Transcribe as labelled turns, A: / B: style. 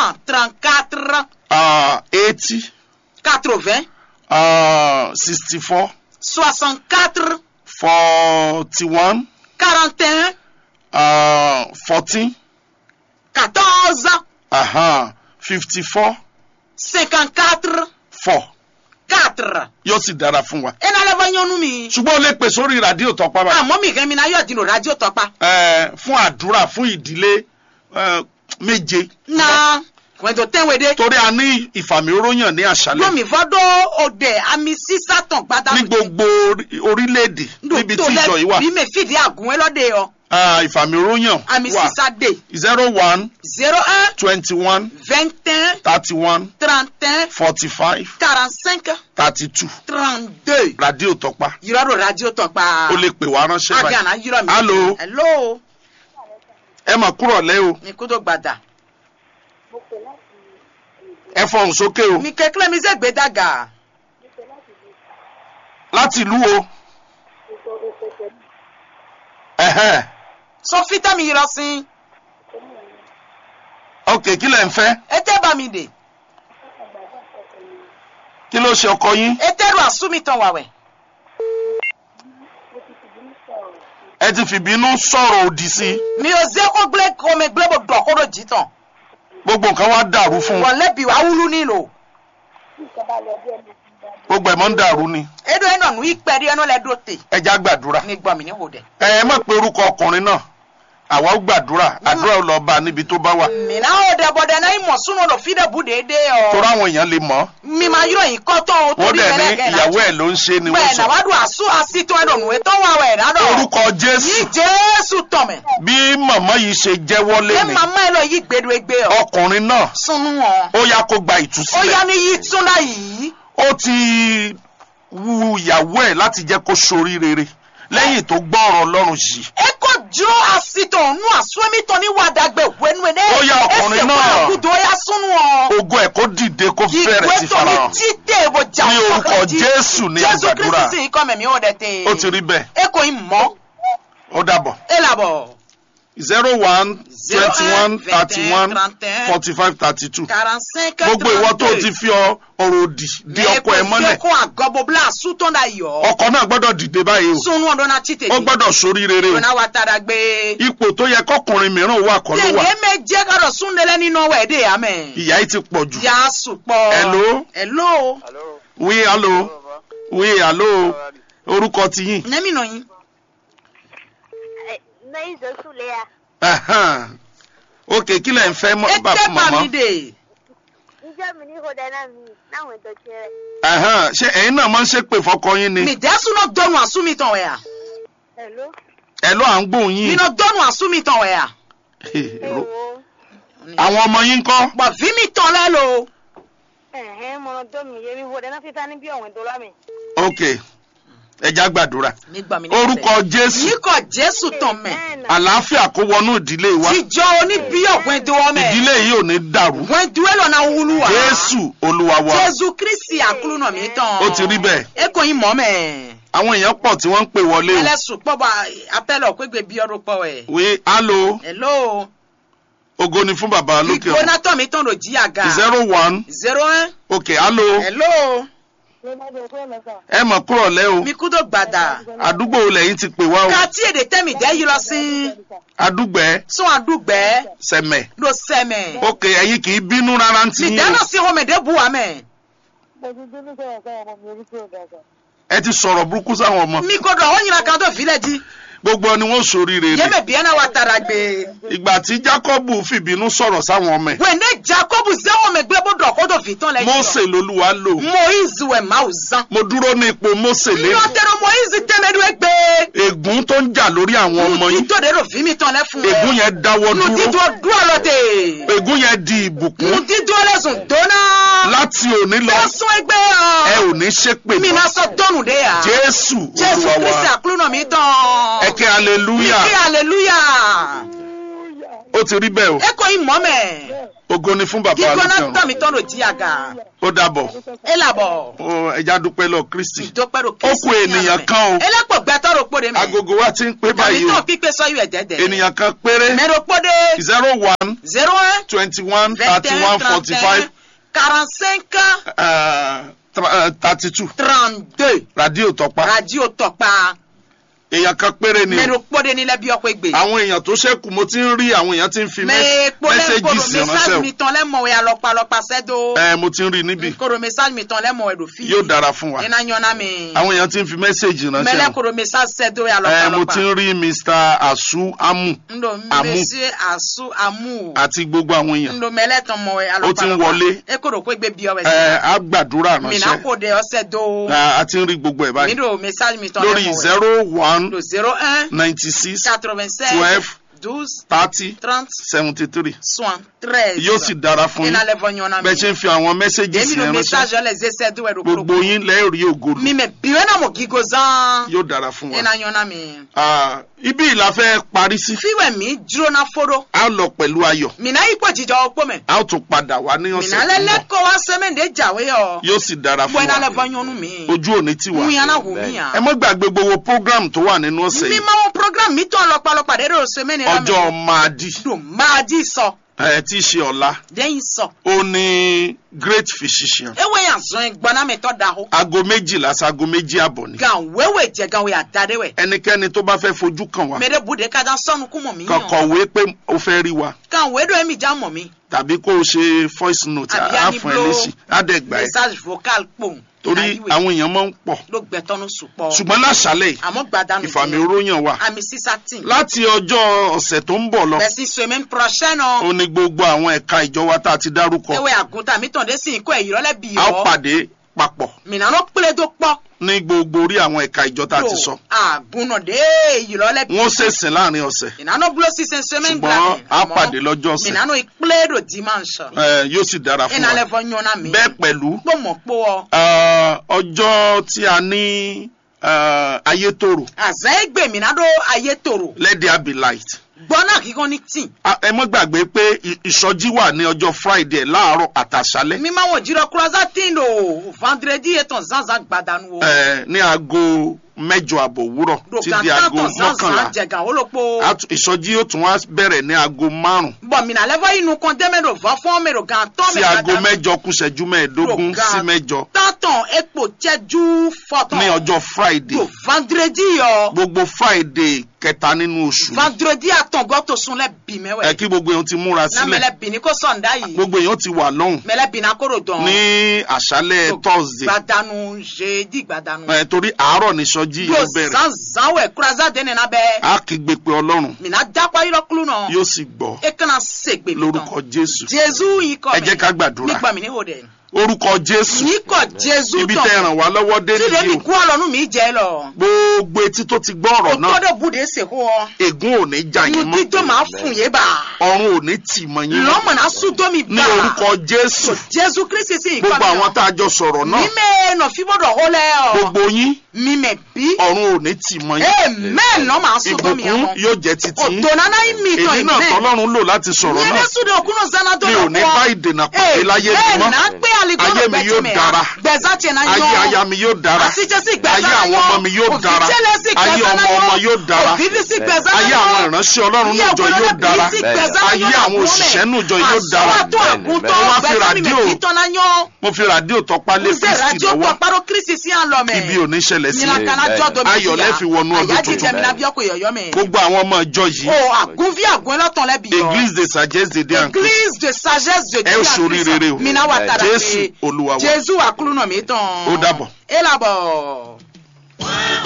A: cent trente-quatre
B: uh, eighty
A: quatre-vingts
B: uh, sixty four
A: soixante-quatre
B: forty one
A: quarante et un
B: uh, fourteen
A: quatorze
B: uh-huh, fifty four
A: cinquante-quatre
B: four
A: quatre
B: yóò sì dára fún wa.
A: ena lɛ fɔ nyɔnu mi
B: ṣùgbọ́n o lè pè sórí rádíò tọpa bá.
A: àmọ́ mi kàn mi náà yóò di no radio tɔpa
B: ẹ fún àdúrà fún ìdílé ẹ, méje.
A: na wɛnto tɛnwe de
B: torí a ní ìfàmìróyàn ní àṣálẹ́
A: lomi fɔ do ode ami sisa tɔn gbada
B: ní gbogbo orí- orílẹ̀-èdè níbi tí ìjọ yìí wà
A: bí mi fìdí àgùn ẹ lọ́dẹ yọ
B: Ah, ìfàmìróyàn
A: ami
B: wà
A: sisa de
B: zero one
A: zero un
B: twenty one
A: vingt un
B: thirty one
A: trente un
B: forty five
A: quarante cinq
B: thirty two
A: trente deux
B: rádíò tọpa
A: yìrọ̀ do radio tɔpa
B: o lè pè wá ránṣẹ́ báyìí.
A: agana yìrọ̀ mi
B: Hello.
A: hello
B: ẹ mà kúrọ̀ lẹ́ o
A: mi kó tó gbàdà
B: ẹ fọhùn sókè o
A: mi kékeré mi sẹ́ gbẹdàgà
B: láti ìlú o. Ẹ̀hẹ́n.
A: sọ fita mi yìrọ̀ sí
B: ok kí lẹ̀ ń fẹ́
A: ete bá mi dè
B: kí ló ṣe ọkọ yín
A: ete ru àsúmi tán wàwẹ̀
B: ẹ ti fìbínú sọ̀rọ̀ òdì sí i
A: mi ò zẹ́ kó gblé kó mi gblé bó dọ̀ kó do jì tán
B: gbogbo nǹkan wá dàrú fún un
A: wọ́n lẹ́bi wàá wúlú nílò
B: gbogbo ẹ̀ mọ́ ń dàrú ni
A: edo ẹ̀ nọ̀nù ìpẹ́ rí ẹnu lẹ́ do tè
B: ẹ já gbàdúrà
A: mi gbọ́ mi ní hò dẹ̀.
B: ẹ ẹ má pe orúkọ ọkùnrin náà àwa ó gbàdúrà àdúrà ó lọ bá a níbi tó bá wà
A: mina o de bɔ dɛ n'ayi mɔ sunu lɔ fi de bu de de
B: torí
A: ɔ
B: àwọn èèyàn lè mọ̀
A: mi ma yɔrɔ yin kɔtɔ o
B: wọ́n
A: torí
B: dẹ̀ ní
A: mɛlɛ kɛ
B: ìyàwó ẹ̀ ló ń ṣe ni wọ́n
A: bɛɛ na
B: sọ
A: wa do asu asi tɔ ɛdɔ nu etɔ wa wɛ na dɔ
B: orúkọ jésù
A: yi jesu tɔmɛ
B: bí màmá yìí ṣe jẹ́wọ́
A: e
B: lẹ́nu
A: mama yɛ lɔ yi gbedo egbe ɔ
B: ọkùnrin náà
A: sunu wɔ
B: ó yá kó gba
A: o
B: ìtúsílẹ̀
A: ya ni yi tunda yi
B: ó ti wu ìyàwó ẹ̀ láti jẹ́ kó sorí rere lẹ́yìn tó gbọ́ ọ̀rọ̀ ọlọ́run yìí
A: e ko duro asi tɔ nu asuemi tɔ ni wa dagbe wɛnu ne
B: Ó yá ọkùnrin
A: ese
B: náà.
A: kɔ akudo ya sunu wɔ
B: ogo ẹ̀ kó dìde kó
A: yi
B: bẹ̀rẹ̀ sí
A: gbe tɔ ni
B: farahàn
A: ti te bo ja
B: Ní orúkọ Jésù ni a
A: jesu
B: gbàdúrà.
A: kristi si kɔmɛ mi o de te
B: ó ti rí bẹ́ẹ̀
A: e ko yi mɔ
B: ó dàbọ̀
A: e labɔ.
B: zero one twenty one
A: 01,
B: thirty one
A: 31,
B: forty five thirty two
A: 45
B: gbogbo ìwọ tó ti fi ọ- ọ̀rọ̀ òdì di ọkọ ẹ mọ́lẹ̀
A: ko agɔbɔ bla asutɔ da yɔ.
B: ọkọ náà gbọ́dọ̀ dìde báyìí o
A: sunu ɔdɔ na tite.
B: ó gbọ́dọ̀ sorí rere o
A: dona wa tara gbe.
B: ipò tó yẹ kọkùnrin mìíràn wà kọ́ ló wà
A: tẹ̀lé mẹ jẹ́ kọ́dọ̀ súnlẹ̀lẹ̀ nínú ọwọ́ ẹ̀dẹ̀ yà mẹ́.
B: ìyá yìí ti pọ̀ jù
A: yà á sùpọ̀.
B: Hello?
A: hello.
C: Allô
B: wí alo wí alo orúkọ ti yín
A: nẹ́mí nà yín.
D: Nayi zosu le ya.
B: Ahan. ok kí lẹ̀ ń fẹ́ mọ́
A: ẹ
B: bá
A: tẹ́
B: fún
A: pa
B: màmá
A: mi dè.
D: Njẹ́ mi ní ìhòòdà náà mi náwọn ètò ṣẹlẹ̀.
B: Ahan. ṣé ẹ̀yin náà máa ń ṣépè fọkọ yín ni
A: mi dẹ́ súná dọ́nu àsúmi tán wẹ̀ yà.
D: Hello.
B: ẹ ló à ń gbóhùn
A: mi
B: yín
A: nà dọ́nu àsúmi tán wẹ̀ yà.
D: Ewo.
B: àwọn ọmọ yín kọ́
A: bọ̀ fi mi tán lẹ́ lo.
D: Ẹ̀hẹ́n mo dọ́ mi yé mi ìhòòdà náà fi ta ní bí ọ̀wẹ̀ tó lámì.
B: ok ẹ já gbàdúrà
A: mi gbà mí ní
B: orúkọ jésù
A: yìí kọ jésù tán mẹ́.
B: àlàáfíà kó wọnú ìdílé wa
A: jíjọ oníbíyọ̀ gbẹ̀dọ̀ mẹ́.
B: ìdílé yìí ò ní dàrú
A: gbẹ̀dọ̀ lọ́nà wúlú wa.
B: jésù olúwa wa
A: jésù kristi àkúrúnà mi tán.
B: ó ti rí bẹ́ẹ̀
A: e kò yín mọ́ mẹ́.
B: àwọn èèyàn pọ̀ tí wọ́n ń pè wọlé o
A: ẹlẹ́sùn pọ̀ bá apẹ́lẹ̀ ọ̀pẹ́gbẹ́ bí ọdún pọ̀ ẹ̀.
B: wí alo
A: hello.
B: ògo ni fún bàbá lókè
A: ìgbóná
B: ọ̀run
A: tọ̀ mi tán ló jí àga.
B: zero one
A: zero one.
B: ok alo
A: hello.
D: Ló bá bẹ̀rẹ̀ fún ẹ̀mẹ́fà.
B: ẹ mọ̀ kúrọ̀ lẹ́ o
A: mi kú tó gbàdà.
B: àdúgbò wo lẹ́yìn ti pè wá o
A: ká tí èdè tẹ́mi dẹ́ yí lọ sí.
B: àdúgbẹ́
A: sún àdúgbẹ́
B: sẹ̀mẹ̀
A: ló sẹ́mẹ̀.
B: ok ẹ̀yin kì í bínú rárá ń ti
A: mi
B: yín
A: dáná
B: o
A: sí homede bu wa mẹ́.
D: Bẹ̀rẹ̀ tó ní sọ̀rọ̀ sọ̀rọ̀ ọmọ mi orí tí ò dàgbà.
B: ẹ ti sọ̀rọ̀ burúkú sáwọn ọmọ
A: mi kò dọ̀ ó yìnbọn kan tó filẹ̀ jí.
B: gbogbo ni wọ́n ṣoríire ni
A: yémè bíẹ́ náà wà tara gbé.
B: ìgbà tí jákọ́bù fìbínú sọ̀rọ̀ sáwọn ọmọ ẹ̀
A: wẹ̀ ní jacob zẹ́wọ̀n mi gbé bó dọ̀ kó tó fi tán lẹ́yìn.
B: mósè lolúwa lò
A: moise wẹ̀ máa ò zan.
B: mo dúró ní ipò mósè lẹ́nu
A: nyɔtɛrɛ moise tɛmɛdu egbe.
B: ègún tó ń jà lórí àwọn ọmọ yín
A: nutito de do fi mi tɔn lɛ fun.
B: ègún yẹn dáwọ́
A: nutito
B: dúró
A: du alɔ te.
B: ègún yẹn di ìbùkún
A: nutito lɛ sùn dona.
B: láti òní lọ
A: fɛsùn egbe
B: ẹ
A: yɔ.
B: ò ní ṣépè
A: mina
B: mọ́
A: sɔ dɔnu de ya.
B: jésù
A: jésù
B: olúwa
A: kristi
B: wa
A: akulunɔ mi
B: ẹ
A: tɔn.
B: kẹ́ hallelujah
A: ike hallelujah.
B: ó ti rí bẹ́ẹ̀ o
A: eko imɔ mɛ
B: ògo ni fún bàbá
A: gígbóná
B: alókè ọ̀run
A: tọ́ mi tọ́ ló di àga
B: ó dàbọ̀
A: elabɔ
B: ó ẹja dúpẹ́ lọ kristi
A: ìdópẹ́ ló
B: Ó kù ènìyàn kan o.
A: elépò gbẹtọ́ ló kpó de mɛ
B: agogo wa ti ń pé
A: tàbí
B: báyìí
A: tó
B: o
A: pípé sọ́yù ẹ̀dẹ́dẹ́
B: ènìyàn kan péré
A: mɛ ló kpó de
B: zero one
A: zero un
B: twenty one
A: vingt
B: thirty
A: et
B: one
A: un
B: forty
A: trente
B: five
A: un quarante cinq
B: thirty two
A: trente deux
B: radio tọpa
A: radio tɔkpa
B: èèyàn kan péré ni
A: mɛ
B: o
A: ló kpó de nílẹ̀ bí ọkọ̀ ègbè.
B: àwọn èèyàn tó ṣẹ́kù mo ti ń rí àwọn èèyàn ti ń fi
A: mɛ kpolɛ
B: mẹ́sẹ̀gì
A: koro
B: sí ránṣẹ́
A: message
B: o
A: mi tɔn lɛ mɔ ya lɔkpalɔkpa sɛ do.
B: ẹ mo ti ń rí níbí
A: koro message mi tɔn lɛ mɔ ɛdo fi.
B: yóò dára fún wa
A: ina ɲɔna mi.
B: àwọn èèyàn ti ń fi mẹ́sẹ̀gì ránṣẹ́
A: mɛlɛ
B: o
A: koro message sɛ do ya
B: ẹ mo ti
A: lɔkpalɔkpa.
B: ń rí mr asu amu
A: ndo
B: Amu.
A: monsieur asu amu.
B: àti gbogbo àwọn èèyàn
A: ndo mɛlɛ tɔn mɔ ya
B: Ó ti ń
A: lɔkpalɔkpa.
B: wọlé.
A: e koro ko egbe bi ɔwɛ
B: ẹ
A: si.
B: á gbàdúrà
A: mina
B: ránṣẹ́
A: ko de ɔsɛ do.
B: Ẹ, a ti ń rí gbogbo ẹ̀
A: mi
B: báyìí
A: do message mi tɔn lɛ
B: lórí
A: mɔ wɛ.
B: zero one
A: do zero un
B: ninety six
A: quatre-vingt seize
B: twelve
A: douze
B: thirty
A: trente
B: seventy three
A: soixante treize.
B: yóò sì dára fún
A: ina
B: yín
A: lɛ bɔ ɲɔna mi.
B: bẹ́ẹ̀ ṣe ń fi àwọn mẹ́sẹ̀gì
A: èmi
B: sí
A: do
B: ẹ
A: message
B: ránṣẹ́
A: ɔlɛ zesɛ do ɛdo
B: gbogbo yín lẹ́ẹ̀rí ògolo
A: mi mɛ biwe na mo gigo zan
B: yóò dára fún wa.
A: ina ɲɔna mi
B: Ah, ibi ìlà fẹ́ parí sí
A: fiwɛ mi dúró na foro
B: a lọ pẹ̀lú ayọ̀
A: mina ikpɔ jijɔ okpo mɛ
B: a ó tún padà wá ní ọ̀sẹ̀
A: mina
B: tó
A: lɛ
B: ń bọ̀
A: lɛ kɔ wa sɛmɛ de jawe yɔ
B: yóò sì dára fún
A: bɔ ina lɛ
B: wa
A: bɔ ɲɔnu mi
B: ojú òní ti wà
A: ŋuyana hu mi
B: ẹ
A: yan
B: mọ́ gbàgbé gbogbo program tó wà nínú ọ̀sẹ̀
A: mi
B: yìí
A: ma wo program mi tɔn lɔkpalɔkpa de do sɛmɛ ni la
B: ọjọ́
A: mi
B: máa dì
A: do maa di sɔ
B: ẹ tí í ṣe ọ̀la
A: den sɔ
B: ó ní great physician
A: ewe yan zɔn gbɔna mi tɔ da ho
B: aago méjìlá sago méjì àbọ̀ ni
A: gan wewe jɛ gan we ada de wɛ
B: ẹnikẹ́ni tó bá fẹ́ fojú kàn wá
A: mɛ de bu de ka da sɔnu kumɔ mi
B: kàn
A: yan
B: kọ̀wé pé ó fẹ́ rí wa
A: gan we do emi ja mɔ mi
B: tàbí kó o ṣe voice note
A: Àbí
B: á
A: á ní
B: fún ẹ
A: blow
B: lésì á dẹ̀ gbà ẹ́
A: message vocal kpɔn
B: torí àwọn èèyàn máa ń pọ̀
A: ló gbẹtọ́nu sùpọ̀
B: ṣùgbọ́n láṣálẹ̀ yìí
A: àmọ́ gbàdánù
B: ìfàmì oróyàn wà
A: àmì sísá tì
B: láti ọjọ́ ọ̀sẹ̀ tó ń bọ̀ lọ
A: bẹ̀sí semaine prochaine
B: ó ní gbogbo àwọn ẹ̀ka ìjọ wa tá a ti dárúkọ
A: ewé àgùntàn mi tàn dé sí ikú ẹ̀yìn rọ́lẹ́ bì
B: a ó
A: yọ
B: pàdé papọ̀
A: mìíràn ló pélé tó pọ̀
B: ní gbogbo orí àwọn ẹ̀ka ìjọ tá a ti sọ
A: àgùnà dé èyí rọ́lẹ́ bì
B: wọn ó ṣèsìn láàrin ọ̀sẹ̀
A: mìíràn ló sísè semaine
B: ṣùgbọ́n a pàdé lọ́jọ́ ọ̀sẹ̀
A: mìíràn ló ìpínlẹ̀ èdò dimanche
B: ẹ, yóò sì dára fún
A: ìnà
B: wa
A: lẹ́fọ̀ yànnà mi
B: bẹ́ẹ̀ pẹ̀lú
A: gbọ́mọ̀ pọ̀ ọ
B: ah, ọjọ́ tí a ní ah, ayétòrò
A: àzẹ́ ẹgbẹ́ mìíràn ló ayé tòrò
B: let there be light
A: gbọ́nà kíkan ní tì
B: Ah, ẹ mọ́ gbàgbé pé ì- ìsọjí wà ní ọjọ́ friday láàárọ̀ àtàṣálẹ́
A: mi máa wọ̀ jírọ̀ kúrọ́sá tí ń lò vendredi ètò zanzan gbàdánù o.
B: ẹ, ní aago mẹ́jọ àbọ̀ òwúrọ̀ tí di aago mọ́kànlá
A: jẹgan wolopo.
B: A tún- ìsọjí yóò tún wá bẹ̀rẹ̀ ní aago márùn
A: bɔn mina lɛfɔ inú kan dɛmɛ do va fɔn mi do gan tɔn
B: sí aago mẹ́jọ kù ṣẹ́jú mẹ́ẹ̀ẹ́dógún
A: Lọ́gà.
B: sí mẹ́jọ
A: tantɔn ekpo cɛju fɔtɔn.
B: ní ọjọ́ friday
A: do vendredi yɔ.
B: gbogbo friday kẹta nínú oṣù
A: vendredi atɔngɔ to sun lɛ bi mɛ
B: ẹ
A: wɛ.
B: kí gbogbo èèyàn ti múra
A: na
B: sílẹ̀
A: mɛlɛ bini ko sɔnda yi.
B: gbogbo èèyàn ti wà lọ́hùn
A: mɛlɛ bina koro dɔn.
B: ní àṣálẹ̀ thursday
A: gbadanu jeudi gbadanu.
B: ẹ torí àárọ̀ ní ìsọjí
A: do
B: yóò bẹ̀rẹ̀
A: zanzan wɛ kuraza deni na bɛ.
B: á kígbe pé ọlọ́run
A: mina dakwa yɔrɔ kulu nɔ.
B: yóò sì gbọ́
A: e kana segbe mi
B: lórúkọ jésù
A: jesu yi kɔ
B: ẹ jẹ́ ká gbàdúrà
A: nígbà mi ní o dɛ.
B: orúkọ jésù
A: yìí kọ jésù
B: ibi tẹ́ ràn wá lọ́wọ́ dé
A: tí
B: nìyí
A: lèmi
B: o
A: kú ọlọ́nu mi jẹ́ lọ.
B: gbogbo etí tó ti gbọ́ ọ̀rọ̀
A: o
B: náà
A: gbọ́dọ̀ bùdé sèkó ọ.
B: ègún ò ní já yín
A: inú
B: mọ́
A: dídó máa fún yé bá.
B: ọ̀run ò ní tì mọ́ yín mọ́
A: lọ́mọ̀nà súdómi
B: ní
A: bá.
B: orúkọ jésù
A: jésù kristi sí
B: gbogbo àwọn tá a jọ sọ̀rọ̀ náà
A: mímẹ́ nọ fíbọ̀dọ̀ hólẹ̀ ọ.
B: gbogbo yín
A: mímẹ́ bí.
B: ọ̀run ò ní tì mọ́ yín
A: amen lọ́ máa súdómi
B: ìbùkún
A: àwọn.
B: yóò jẹ́ títí yín
A: òtò nana yín mi tán
B: èyí náà
A: ìmẹ́.
B: tọ́lọ́run lò láti sọ̀rọ̀
A: yẹn
B: náà
A: ní súdò òkúnnù zanadó
B: mi ò ní bá ìdènà pàdé láyé mi
A: amen
B: mọ́
A: náà gbé àlìkọ́nù
B: ayé mi yóò dára
A: gbẹ̀zá tiẹ̀ náà
B: ayé
A: yọ.
B: aya mi yóò dára
A: àtijọ́sí gbẹ̀zá
B: ayé àwọn ọmọ mi yóò dára ayé ọmọ ọmọ yóò dára
A: òfìfísí gbẹ̀zá
B: ayé àwọn ìránṣẹ́ ọlọ́run nùjọ yóò dára ayé àwọn òṣìṣẹ́ nùjọ yóò dára
A: àsọwọ́tò àgùntàn
B: Mo wá fi
A: bẹ́ẹ̀ mi
B: ràdíò-
A: mi kí tọ́ná yán
B: mo fi ràdíò tọpa lé
A: ǹzẹ́
B: kristi
A: ràdíò
B: lọ́wọ́
A: pàpàrọ̀ kristi sí àlọ́mẹ̀
B: ibi ò ní ṣẹlẹ̀ sí
A: nyina kana jọ domi
B: Ayọ̀ lẹ́ fi wọnú ọdún
A: àyájí
B: tuntun.
A: jẹ́mi lábí ọkọ̀ yọ̀yọ́ mi
B: gbogbo àwọn ọmọ ìjọ yìí
A: o àgún fi àgún ẹlọ́tàn lẹ́bi yọ
B: église de sagesse de dieu en Christ
A: église de sagesse de
B: ẹ ó ṣorí rere o
A: mina wa tara
B: jésù olúwa wa
A: jésù àkúrú náà mi tán
B: Ó dàbọ̀.
A: ẹ làbọ̀.